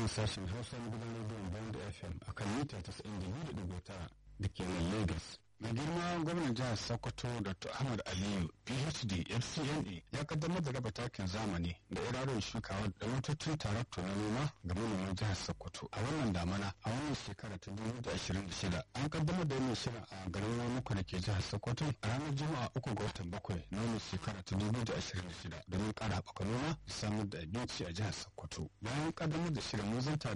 nan sashen hausa na gidan rediyon band fm a kan mita 92.9 da ke nan lagos mai girma gwamnan jihar sokoto dr ahmad aliyu phd fcna ya kaddamar da raba takin zamani da irarin shukawa da motocin tarakto na noma ga manoman jihar sokoto a wannan damana a wannan shekara ta 2026 an kaddamar da wannan shirin a garin wamuku da ke jihar sokoto a ranar juma'a uku ga watan bakwai na wannan shekara ta 2026 domin kara haɓaka noma da samar da abinci a jihar sokoto bayan kaddamar da shirin mun zanta